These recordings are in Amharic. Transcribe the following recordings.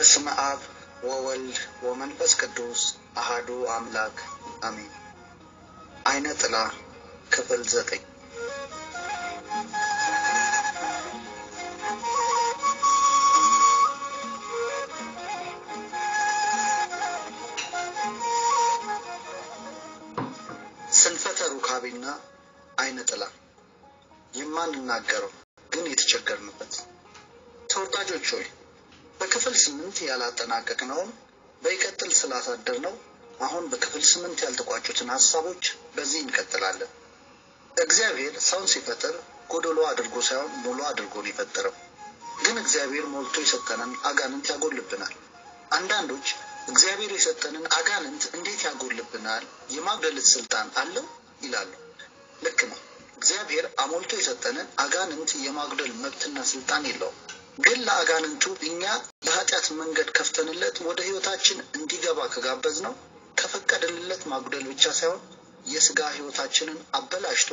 በስመ አብ ወወልድ ወመንፈስ ቅዱስ አሃዱ አምላክ አሜን። አይነ ጥላ ክፍል ዘጠኝ ስንፈተ ሩካቤና አይነ ጥላ የማንናገረው ግን የተቸገርንበት ተወዳጆች ሆይ በክፍል ስምንት ያላጠናቀቅነውን በይቀጥል ስላሳደር ነው አሁን በክፍል ስምንት ያልተቋጩትን ሀሳቦች በዚህ እንቀጥላለን። እግዚአብሔር ሰውን ሲፈጥር ጎደሎ አድርጎ ሳይሆን ሙሉ አድርጎ ነው የፈጠረው። ግን እግዚአብሔር ሞልቶ የሰጠንን አጋንንት ያጎልብናል። አንዳንዶች እግዚአብሔር የሰጠንን አጋንንት እንዴት ያጎልብናል? የማጉደልት ስልጣን አለው ይላሉ። ልክ ነው። እግዚአብሔር አሞልቶ የሰጠንን አጋንንት የማጉደል መብትና ስልጣን የለውም። ግን ለአጋንንቱ እኛ የኃጢአት መንገድ ከፍተንለት ወደ ህይወታችን እንዲገባ ከጋበዝ ነው ከፈቀድንለት ማጉደል ብቻ ሳይሆን የስጋ ህይወታችንን አበላሽቶ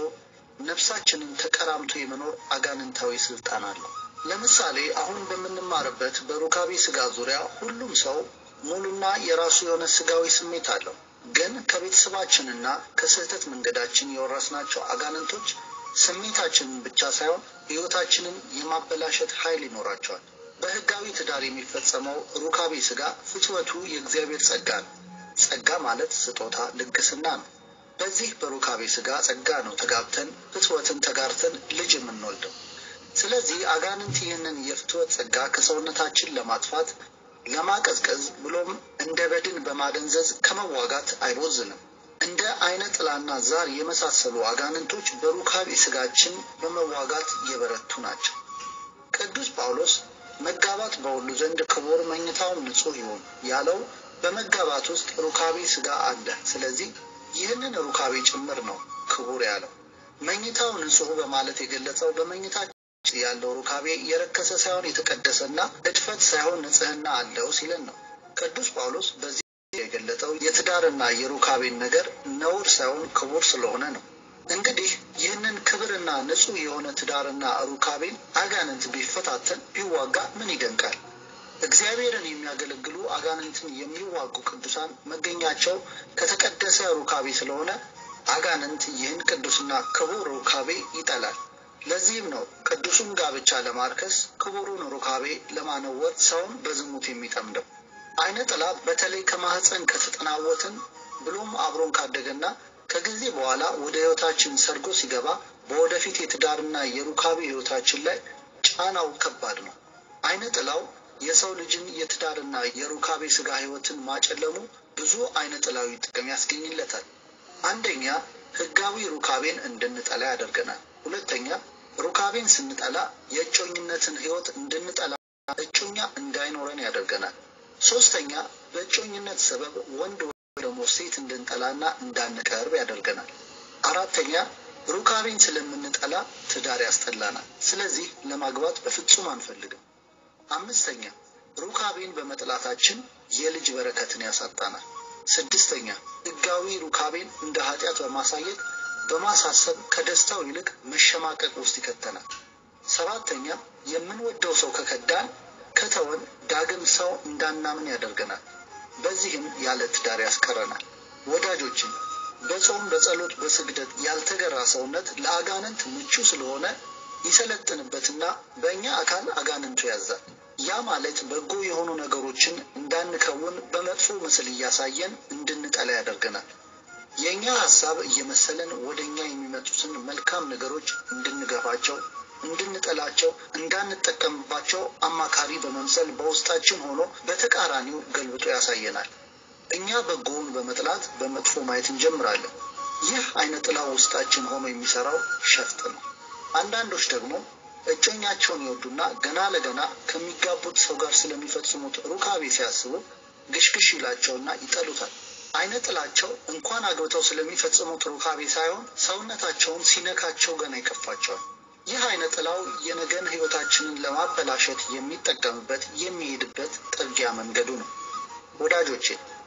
ነፍሳችንን ተቀራምቶ የመኖር አጋንንታዊ ስልጣን አለው። ለምሳሌ አሁን በምንማርበት በሩካቤ ስጋ ዙሪያ ሁሉም ሰው ሙሉና የራሱ የሆነ ስጋዊ ስሜት አለው። ግን ከቤተሰባችንና ከስህተት መንገዳችን የወረስናቸው አጋንንቶች ስሜታችንን ብቻ ሳይሆን ህይወታችንን የማበላሸት ኃይል ይኖራቸዋል። በህጋዊ ትዳር የሚፈጸመው ሩካቤ ስጋ ፍትወቱ የእግዚአብሔር ጸጋ ነው። ጸጋ ማለት ስጦታ፣ ልግስና ነው። በዚህ በሩካቤ ስጋ ጸጋ ነው ተጋብተን ፍትወትን ተጋርተን ልጅ የምንወልደው። ስለዚህ አጋንንት ይህንን የፍትወት ጸጋ ከሰውነታችን ለማጥፋት ለማቀዝቀዝ ብሎም እንደ በድን በማደንዘዝ ከመዋጋት አይቦዝንም። እንደ አይነ ጥላና ዛር የመሳሰሉ አጋንንቶች በሩካቤ ስጋችን በመዋጋት የበረቱ ናቸው። ቅዱስ ጳውሎስ መጋባት በሁሉ ዘንድ ክቡር መኝታውም ንጹሕ ይሁን ያለው በመጋባት ውስጥ ሩካቤ ስጋ አለ። ስለዚህ ይህንን ሩካቤ ጭምር ነው ክቡር ያለው። መኝታው ንጹሕ በማለት የገለጸው በመኝታ ያለው ሩካቤ የረከሰ ሳይሆን የተቀደሰና እድፈት ሳይሆን ንጽሕና አለው ሲለን ነው። ቅዱስ ጳውሎስ በዚህ የገለጠው የትዳርና የሩካቤን ነገር ነውር ሳይሆን ክቡር ስለሆነ ነው። እንግዲህ ይህንን ክብርና ንጹሕ የሆነ ትዳርና ሩካቤን አጋንንት ቢፈታተን ቢዋጋ ምን ይደንቃል? እግዚአብሔርን የሚያገለግሉ አጋንንትን የሚዋጉ ቅዱሳን መገኛቸው ከተቀደሰ ሩካቤ ስለሆነ አጋንንት ይህን ቅዱስና ክቡር ሩካቤ ይጠላል። ለዚህም ነው ቅዱሱን ጋብቻ ለማርከስ ክቡሩን ሩካቤ ለማነወር ሰውን በዝሙት የሚጠምደው። አይነ ጥላ በተለይ ከማህፀን ከተጠናወትን ብሎም አብሮን ካደገና ከጊዜ በኋላ ወደ ህይወታችን ሰርጎ ሲገባ በወደፊት የትዳርና የሩካቤ ህይወታችን ላይ ጫናው ከባድ ነው። አይነ ጥላው የሰው ልጅን የትዳርና የሩካቤ ስጋ ህይወትን ማጨለሙ ብዙ አይነ ጥላዊ ጥቅም ያስገኝለታል። አንደኛ ህጋዊ ሩካቤን እንድንጠላ ያደርገናል። ሁለተኛ ሩካቤን ስንጠላ የእጮኝነትን ህይወት እንድንጠላ እጮኛ እንዳይኖረን ያደርገናል። ሶስተኛ በእጮኝነት ሰበብ ወንድ ደግሞ ሴት እንድንጠላና እንዳንቀርብ ያደርገናል። አራተኛ ሩካቤን ስለምንጠላ ትዳር ያስጠላናል። ስለዚህ ለማግባት በፍጹም አንፈልግም። አምስተኛ ሩካቤን በመጥላታችን የልጅ በረከትን ያሳጣናል። ስድስተኛ ህጋዊ ሩካቤን እንደ ኃጢአት በማሳየት በማሳሰብ ከደስታው ይልቅ መሸማቀቅ ውስጥ ይከተናል። ሰባተኛ የምንወደው ሰው ከከዳን ከተወን ዳግም ሰው እንዳናምን ያደርገናል። በዚህም ያለ ትዳር ያስቀረናል። ወዳጆችን በጾም በጸሎት በስግደት ያልተገራ ሰውነት ለአጋንንት ምቹ ስለሆነ ይሰለጥንበትና በእኛ አካል አጋንንቱ ያዛል። ያ ማለት በጎ የሆኑ ነገሮችን እንዳንከውን በመጥፎ ምስል እያሳየን እንድንጠላ ያደርገናል። የእኛ ሀሳብ እየመሰለን ወደ እኛ የሚመጡትን መልካም ነገሮች እንድንገፋቸው፣ እንድንጠላቸው፣ እንዳንጠቀምባቸው አማካሪ በመምሰል በውስጣችን ሆኖ በተቃራኒው ገልብጦ ያሳየናል። እኛ በጎውን በመጥላት በመጥፎ ማየት እንጀምራለን። ይህ አይነ ጥላ ውስጣችን ሆኖ የሚሰራው ሸፍጥ ነው። አንዳንዶች ደግሞ እጮኛቸውን ይወዱና ገና ለገና ከሚጋቡት ሰው ጋር ስለሚፈጽሙት ሩካቤ ሲያስቡ ግሽግሽ ይላቸውና ይጠሉታል። አይነ ጥላቸው እንኳን አግብተው ስለሚፈጽሙት ሩካቤ ሳይሆን ሰውነታቸውን ሲነካቸው ገና ይከፋቸዋል። ይህ አይነ ጥላው የነገን ሕይወታችንን ለማበላሸት የሚጠቀምበት የሚሄድበት ጥርጊያ መንገዱ ነው። ወዳጆቼ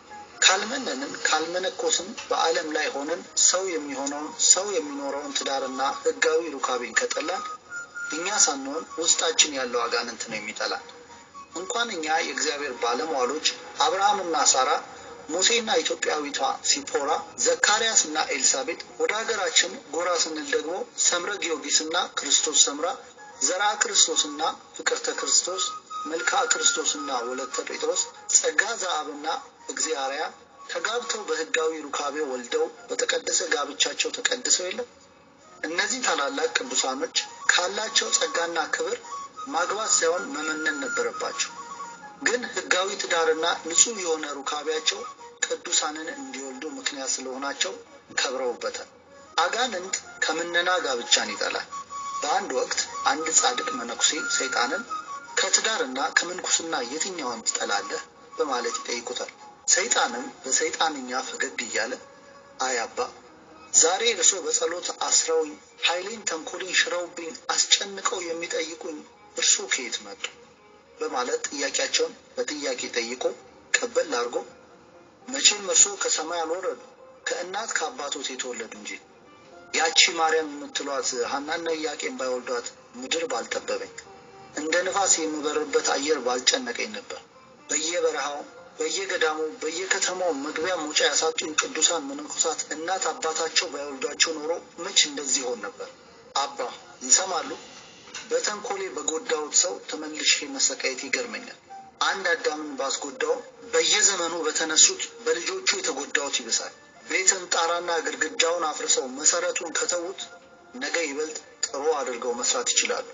ካልመነንን ካልመነኮስን በዓለም ላይ ሆነን ሰው የሚሆነውን ሰው የሚኖረውን ትዳርና ሕጋዊ ሩካቤን ከጠላን እኛ ሳንሆን ውስጣችን ያለው አጋንንት ነው የሚጠላን። እንኳን እኛ የእግዚአብሔር ባለሟሎች አብርሃምና ሳራ፣ ሙሴና ኢትዮጵያዊቷ ሲፖራ፣ ዘካርያስ እና ኤልሳቤጥ ወደ ሀገራችን ጎራ ስንል ደግሞ ሰምረ ጊዮርጊስና ክርስቶስ ሰምራ፣ ዘርአ ክርስቶስና ፍቅርተ ክርስቶስ፣ መልክዓ ክርስቶስና ወለተ ጴጥሮስ፣ ጸጋ ዘአብና እግዚአርያ ተጋብተው በሕጋዊ ሩካቤ ወልደው በተቀደሰ ጋብቻቸው ተቀድሰው የለም። እነዚህ ታላላቅ ቅዱሳኖች ካላቸው ጸጋና ክብር ማግባት ሳይሆን መመነን ነበረባቸው። ግን ሕጋዊ ትዳርና ንጹሕ የሆነ ሩካቤያቸው ቅዱሳንን እንዲወልዱ ምክንያት ስለሆናቸው ከብረውበታል። አጋንንት ከምነና ጋብቻን ይጠላል። በአንድ ወቅት አንድ ጻድቅ መነኩሴ ሰይጣንን ከትዳርና ከምንኩስና የትኛውን ትጠላለህ በማለት ይጠይቁታል። ሰይጣንም በሰይጣንኛ ፈገግ እያለ አይ አባ ዛሬ እርሶ በጸሎት አስረውኝ ኃይሌን ተንኮሌን ሽረውብኝ አስጨንቀው የሚጠይቁኝ እርሶ ከየት መጡ? በማለት ጥያቄያቸውን በጥያቄ ጠይቆ ቀበል አድርጎ መቼም እርሶ ከሰማይ አልወረዱ ከእናት ከአባቶት የተወለዱ እንጂ ያቺ ማርያም የምትሏት ሐናና ኢያቄም ባይወልዷት ምድር ባልጠበበኝ እንደ ንፋስ የምበርበት አየር ባልጨነቀኝ ነበር። በየበረሃው በየገዳሙ በየከተማው መግቢያ መውጫ ያሳጡኝ ቅዱሳን መነኮሳት እናት አባታቸው ባይወልዷቸው ኖሮ መች እንደዚህ ሆን ነበር። አባ ይሰማሉ። በተንኮሌ በጎዳሁት ሰው ተመልሼ መሰቃየት ይገርመኛል። አንድ አዳምን ባስጎዳው በየዘመኑ በተነሱት በልጆቹ የተጎዳሁት ይብሳል። ቤትን ጣራና ግድግዳውን አፍርሰው መሰረቱን ከተዉት ነገ ይበልጥ ጥሩ አድርገው መስራት ይችላሉ።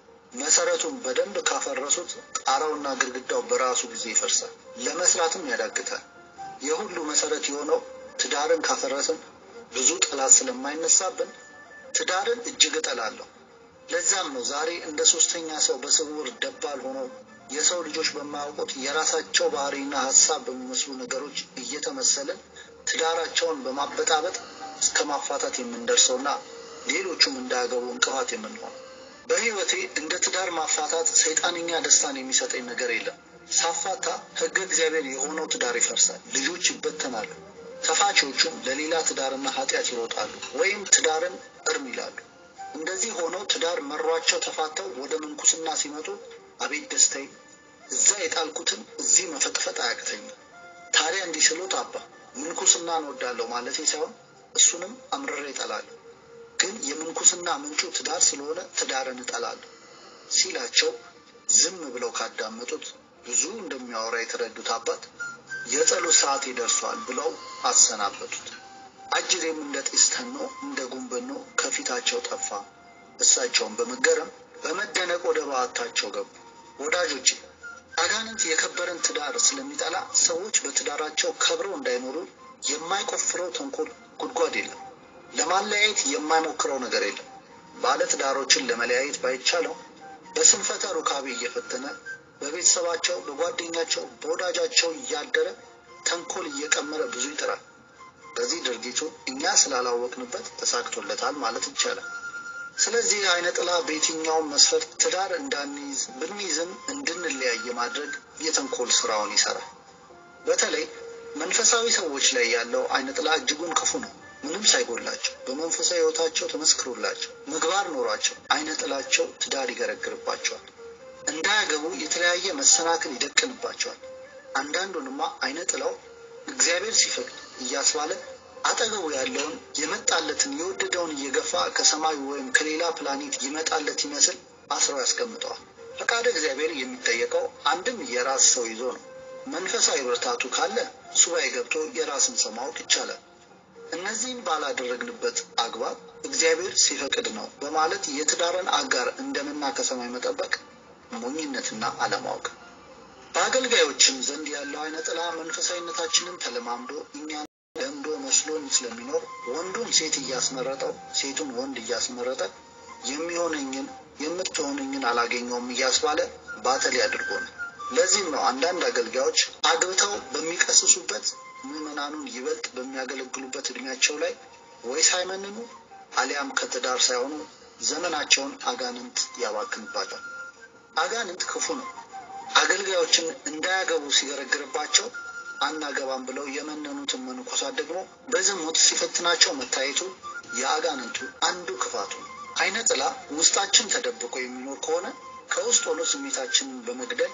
መሰረቱን በደንብ ካፈረሱት ጣራውና ግድግዳው በራሱ ጊዜ ይፈርሳል፣ ለመስራትም ያዳግታል። የሁሉ መሰረት የሆነው ትዳርን ካፈረስን ብዙ ጠላት ስለማይነሳብን ትዳርን እጅግ እጠላለሁ። ለዛም ነው ዛሬ እንደ ሶስተኛ ሰው በስውር ደባል ሆነው የሰው ልጆች በማያውቁት የራሳቸው ባህሪና ሀሳብ በሚመስሉ ነገሮች እየተመሰለን ትዳራቸውን በማበጣበጥ እስከ ማፋታት የምንደርሰውና ሌሎቹም እንዳያገቡ እንቅፋት የምንሆነው። በሕይወቴ እንደ ትዳር ማፋታት ሰይጣንኛ ደስታን የሚሰጠኝ ነገር የለም። ሳፋታ ሕገ እግዚአብሔር የሆነው ትዳር ይፈርሳል፣ ልጆች ይበተናሉ። ተፋቾቹም ለሌላ ትዳርና ኃጢአት ይሮጣሉ ወይም ትዳርን እርም ይላሉ። እንደዚህ ሆነው ትዳር መሯቸው ተፋተው ወደ ምንኩስና ሲመጡ አቤት ደስታዬ! እዛ የጣልኩትን እዚህ መፈጥፈጥ አያቅተኝም። ታዲያ እንዲህ ስሎት አባ ምንኩስና እንወዳለሁ ማለቴ ሳይሆን እሱንም አምርሬ እጠላለሁ ግን የምንኩስና ምንጩ ትዳር ስለሆነ ትዳርን እጠላለሁ ሲላቸው ዝም ብለው ካዳመጡት ብዙ እንደሚያወራ የተረዱት አባት የጸሎት ሰዓት ይደርሷል ብለው አሰናበቱት። አጅሬም እንደ ጢስ ተኖ እንደ ጉንበኖ ከፊታቸው ጠፋ። እሳቸውን በመገረም በመደነቅ ወደ በዓታቸው ገቡ። ወዳጆቼ አጋንንት የከበረን ትዳር ስለሚጠላ ሰዎች በትዳራቸው ከብረው እንዳይኖሩ የማይቆፍረው ተንኮል ጉድጓድ የለም። ለማለያየት የማይሞክረው ነገር የለም። ባለ ትዳሮችን ለመለያየት ባይቻለው በስንፈተ ሩካቤ እየፈተነ በቤተሰባቸው፣ በጓደኛቸው፣ በወዳጃቸው እያደረ ተንኮል እየቀመረ ብዙ ይጥራል። በዚህ ድርጊቱ እኛ ስላላወቅንበት ተሳክቶለታል ማለት ይቻላል። ስለዚህ አይነ ጥላ በየትኛውም መስፈርት ትዳር እንዳንይዝ ብንይዝም እንድንለያይ ማድረግ የተንኮል ስራውን ይሰራል። በተለይ መንፈሳዊ ሰዎች ላይ ያለው አይነ ጥላ እጅጉን ክፉ ነው። ምንም ሳይጎላቸው በመንፈሳዊ ሕይወታቸው ተመስክሮላቸው ምግባር ኖሯቸው አይነ ጥላቸው ትዳር ይገረግርባቸዋል። እንዳያገቡ የተለያየ መሰናክል ይደቅንባቸዋል። አንዳንዱንማ አይነ ጥላው እግዚአብሔር ሲፈቅድ እያስባለ አጠገቡ ያለውን የመጣለትን የወደደውን እየገፋ ከሰማይ ወይም ከሌላ ፕላኔት ይመጣለት ይመስል አስረው ያስቀምጠዋል። ፈቃደ እግዚአብሔር የሚጠየቀው አንድም የራስ ሰው ይዞ ነው። መንፈሳዊ ብርታቱ ካለ ሱባኤ ገብቶ የራስን ሰው ማወቅ ይቻላል። እነዚህን ባላደረግንበት አግባብ እግዚአብሔር ሲፈቅድ ነው በማለት የትዳርን አጋር እንደምና ከሰማይ መጠበቅ ሞኝነትና አለማወቅ። በአገልጋዮችም ዘንድ ያለው አይነ ጥላ መንፈሳዊነታችንን ተለማምዶ እኛን ለምዶ መስሎን ስለሚኖር ወንዱን ሴት እያስመረጠው ሴቱን ወንድ እያስመረጠ የሚሆነኝን የምትሆነኝን አላገኘውም እያስባለ ባተሌ አድርጎ ነው። ለዚህም ነው አንዳንድ አገልጋዮች አግብተው በሚቀስሱበት ምዕመናኑን ይበልጥ በሚያገለግሉበት እድሜያቸው ላይ ወይ ሳይመንኑ አሊያም ከትዳር ሳይሆኑ ዘመናቸውን አጋንንት ያባክንባቸዋል። አጋንንት ክፉ ነው። አገልጋዮችን እንዳያገቡ ሲገረግርባቸው አናገባም ብለው የመነኑትን መነኮሳት ደግሞ በዝሙት ሲፈትናቸው መታየቱ የአጋንንቱ አንዱ ክፋቱ ነው። አይነ ጥላ ውስጣችን ተደብቆ የሚኖር ከሆነ ከውስጥ ሆኖ ስሜታችንን በመግደል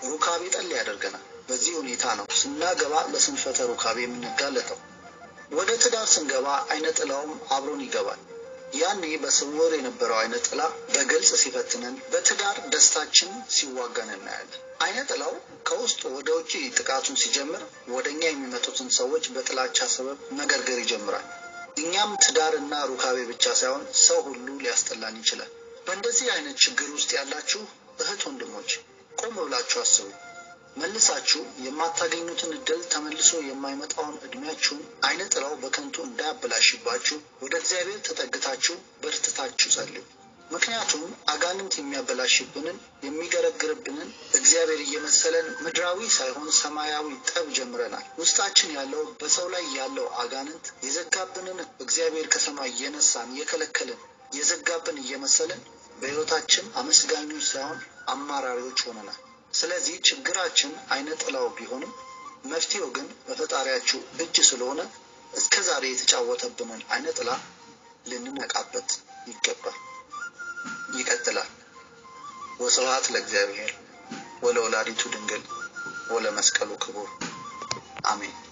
ሩካቤ ጠል ያደርገናል። በዚህ ሁኔታ ነው ስናገባ ለስንፈተ ሩካቤ የምንጋለጠው። ወደ ትዳር ስንገባ አይነ ጥላውም አብሮን ይገባል። ያኔ በስውር የነበረው አይነ ጥላ በግልጽ ሲፈትነን፣ በትዳር ደስታችን ሲዋጋን እናያለን። አይነ ጥላው ከውስጥ ወደ ውጭ ጥቃቱን ሲጀምር ወደ እኛ የሚመጡትን ሰዎች በጥላቻ ሰበብ መገርገር ይጀምራል። እኛም ትዳርና ሩካቤ ብቻ ሳይሆን ሰው ሁሉ ሊያስጠላን ይችላል። በእንደዚህ አይነት ችግር ውስጥ ያላችሁ እህት ወንድሞች ቆም ብላችሁ አስቡ። መልሳችሁ የማታገኙትን እድል ተመልሶ የማይመጣውን እድሜያችሁን አይነ ጥላው በከንቱ እንዳያበላሽባችሁ ወደ እግዚአብሔር ተጠግታችሁ በርትታችሁ ጸልዩ። ምክንያቱም አጋንንት የሚያበላሽብንን የሚገረግርብንን እግዚአብሔር እየመሰለን ምድራዊ ሳይሆን ሰማያዊ ጠብ ጀምረናል። ውስጣችን ያለው በሰው ላይ ያለው አጋንንት የዘጋብንን እግዚአብሔር ከሰማይ እየነሳን እየከለከልን የዘጋብን እየመሰልን በሕይወታችን አመስጋኞች ሳይሆን አማራሪዎች ሆነናል። ስለዚህ ችግራችን አይነ ጥላው ቢሆንም መፍትሄው ግን በፈጣሪያችሁ እጅ ስለሆነ እስከ ዛሬ የተጫወተብንን አይነ ጥላ ልንነቃበት ይገባል። ይቀጥላል። ወስብሐት ለእግዚአብሔር ወለወላዲቱ ድንግል ወለመስቀሉ ክቡር አሜን።